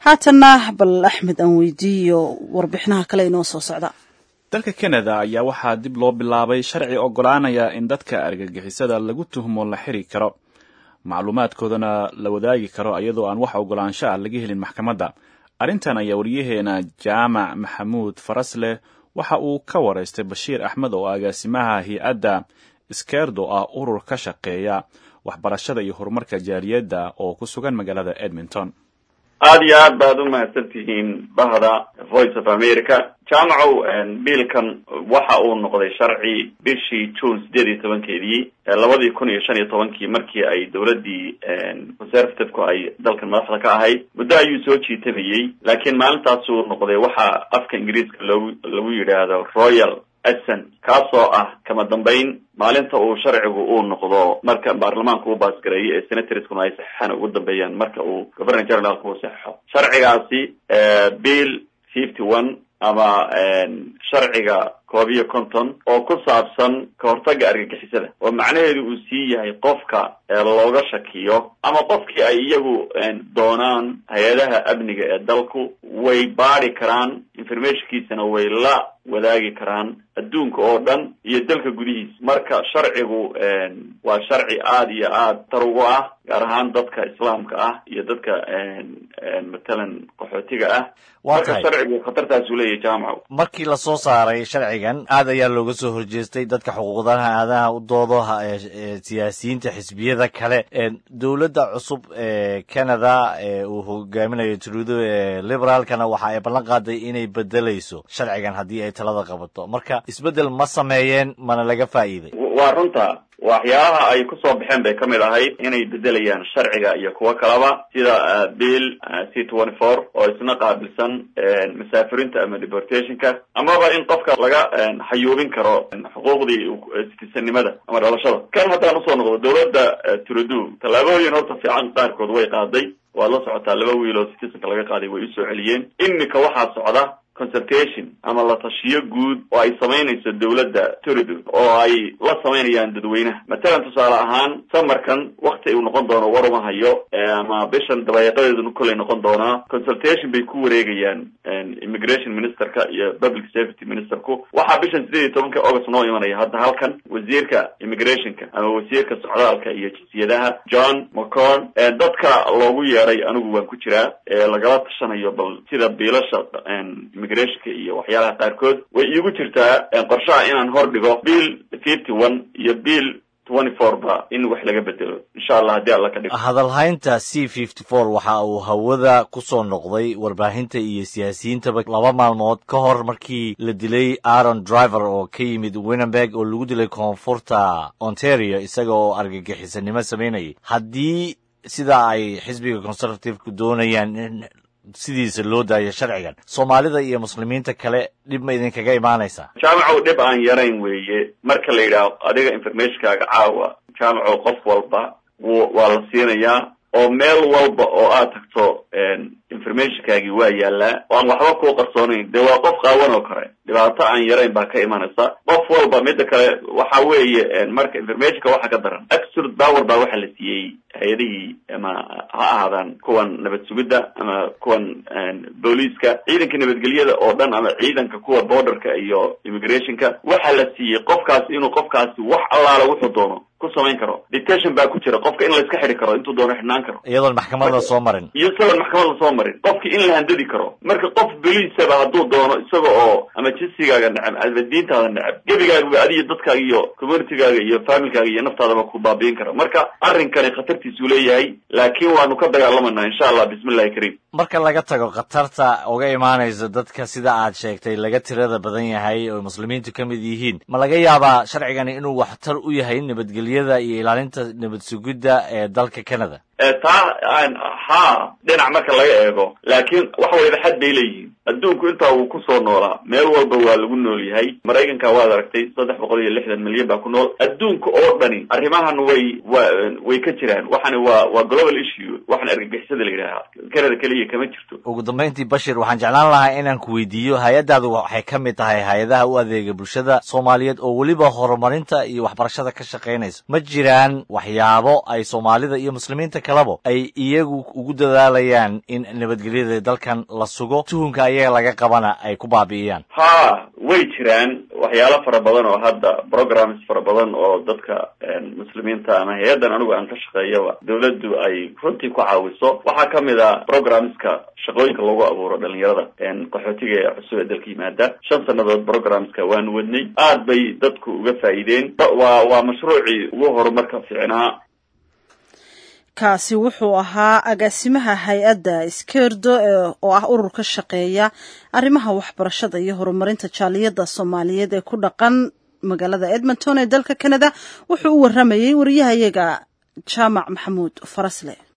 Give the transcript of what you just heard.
haatanna bal axmed aan weydiiyo warbixinaha kale inoo soo socda dalka canada ayaa waxaa dib loo bilaabay sharci oggolaanaya in dadka argagixisada lagu tuhmo la xiri karo macluumaadkoodana la wadaagi karo iyadoo aan wax oggolaansho ah laga helin maxkamadda arrintan ayaa wariyaheena jaamac maxamuud farasleh waxa uu ka waraystay bashiir axmed oo agaasimaha hay-adda iskeerdo ah urur ka shaqeeya waxbarashada iyo horumarka jaaliyadda oo ku sugan magaalada edmonton aada iyo aad baad umahadsan tihiin bahda voice of america jaamacow biilkan waxa uu noqday sharci bishii june sideed iyo tobankeedii labadii kun iyo shan iyo tobankii markii ay dowladdii conservative-ku ay dalkan madaxda ka ahayd muddo ayuu soo jiitamayey laakiin maalintaasuu noqday waxa afka ingiriiska loogu lagu yidhaahdo royal ason kaasoo ah kama dambayn maalinta uu sharcigu uu noqdo marka baarlamaanku uu baasgareeyo ee senatorskuna ay saxeixaan ugu dambeeyaan marka uu governor generalku uu saxeixo sharcigaasi bill fifty one ama sharciga koob iyo konton oo ku saabsan ka hortagga argagixisada oo macnaheedu uu sii yahay qofka looga shakiyo ama qofkii ay iyagu doonaan hay-adaha amniga ee dalku way baadi karaan informationkiisana way la wadaagi karaan adduunka oo dhan iyo dalka gudihiisa marka sharcigu waa sharci aada iyo aada tar ugu ah gaar ahaan dadka islaamka ah iyo dadka matalan qaxootiga ah marka sharcigu khatartaasuu leeyahay jaamaco markii lasoo saaray sharcigan aad ayaa looga soo horjeestay dadka xuquuqdaha aadaha u doodo siyaasiyiinta xisbiyada kale dowladda cusub ee canada ee uu hogaaminayo trudo ee liberaalkana waxa ay ballan qaaday inay bedelayso sharcigan haddii ay talada qabato marka isbeddel ma sameeyeen mana laga faa'iiday waa runta waxyaalaha ay kusoo baxeen bay kamid ahayd inay bedelayaan sharciga iyo kuwo kalaba sida bill c twenty four oo isna qaabilsan masaafirinta ama deportationka amaba in qofka laga xayuubin karo xuquuqdii citizenimada ama dhalashada kan haddaan usoo noqdo dowladda trudo tallaabooyin horta fiican qaarkood way qaaday waad la socotaa laba wiil oo citizenka laga qaaday way usoo celiyeen imika waxaa socda consultation ama la tashiyo guud oo ay samaynayso dowladda turido oo ay la samaynayaan dadweynaha matalan tusaale ahaan samarkan wakti uu noqon doono war uma hayo ama bishan dabayaaqadeedu kollay noqon doonaa consultation bay ku wareegayaan immigration ministerka iyo public safety ministerku waxaa bishan sideed iyo tobanka august noo imanaya hadda halkan wasiirka immigrationka ama wasiirka socdaalka iyo jinsiyadaha john mccorn dadka loogu yeeray anigu waan ku jiraa lagala tashanayo bal sida biilasha immigrationka iyo waxyaalaha qaarkood way iigu jirtaa qorshaha inaan hor dhigo bill fifty one iyo bill twenty four ba in wax laga bedelo insha allah haddii alla ka dhigo hadalhaynta c fifty four waxa uu hawada ku soo noqday warbaahinta iyo siyaasiyiintaba laba maalmood ka hor markii la dilay aaron driver oo ka yimid winnemberg oo lagu dilay koonfurta ontario isaga oo argagixisanimo samaynayay haddii sida ay xisbiga conservativeka doonayaan in sidiisa loo daayo sharcigan soomaalida iyo muslimiinta kale dhib ma idinkaga imaanaysaa jaamacow dhib aan yarayn weeye marka la yidhaaho adiga informationkaaga caawa jaamacow qof walba w waa la siinayaa oo meel walba oo aad tagto informationkaagii waa yaalaa oo aan waxba kuu qarsoonayn dee waa qof qaawan oo kale dhibaato aan yarayn baa ka imanaysa qof walba midda kale waxa weeye marka informationka waxa ka daran absolute power baa waxa la siiyey hay-adihii ama ha ahaadaan kuwan nabad sugidda ama kuwan booliiska ciidanka nabadgelyada oo dhan ama ciidanka kuwa borderka iyo immigrationka waxaa la siiyey qofkaasi inuu qofkaasi wax allaala wuxuu doono ku samayn karo detention baa ku jira qofka in la iska xidhi karo intuu doono xidhnaan karo iyadoon maxkamad la soo marin iyo isagoon maxkamad la soo marin qofki in la handadi karo marka qof boliisaba hadduu doono isaga oo ama jinsigaaga necab ama diintaada necab gebigaaga adiyo dadkaaga iyo communitygaaga iyo familkaaga iyo naftaadaba ku baabiin kara marka arrinkani khatartiisuu leeyahay laakiin waanu ka dagaalamanaa insha allah bismillahi kariim marka laga tago khatarta uga imaanaysa dadka sida aad sheegtay laga tirada badan yahay oo muslimiintu ka mid yihiin ma laga yaabaa sharcigani inuu waxtar u yahay nabadgelyada iyo ilaalinta nabad sugidda ee dalka canada taa ha dhinac marka laga eego laakiin wax waliba xad bay leeyihiin adduunku intaa wuu kusoo noolaa meel walba waa lagu nool yahay maraykanka waad aragtay saddex boqol iyo lixdan milyan baa ku nool adduunka oo dhani arrimahan way wa way ka jiraan waxani waa waa global issue waxan argagixisada la yidhaaha canada keliya kama jirto ugu dambayntii bashir waxaan jeclaan lahaa inaan ku weydiiyo hay-addaadu waxay ka mid tahay hay-adaha u adeega bulshada soomaaliyeed oo weliba horumarinta iyo waxbarashada ka shaqaynaysa ma jiraan waxyaabo ay soomaalida iyo muslimiinta kale kaleba ay iyagu ugu dadaalayaan in nabadgelyada dalkan la sugo tuhunka ayaga laga qabana ay ku baabi'iyaan ha way jiraan waxyaalo fara badan oo hadda programs fara badan oo dadka muslimiinta ama hay-addan anigu aan ka shaqeeyaba dawladdu ay runtii ku caawiso waxaa kamid a programska shaqooyinka lagu abuuro dhalinyarada qaxootiga ee cusub ee dalka yimaada shan sanadood programska waanu wadnay aad bay dadku uga faa'iideen waa waa mashruucii ugu horumarka fiicnaa kaasi wuxuu ahaa agaasimaha hay-adda iskeerdo oo ah urur ka shaqeeya arrimaha waxbarashada iyo horumarinta jaaliyadda soomaaliyeed ee ku dhaqan magaalada edmonton ee dalka canada wuxuu u waramayey wariyahayaga jaamac maxamuud farasle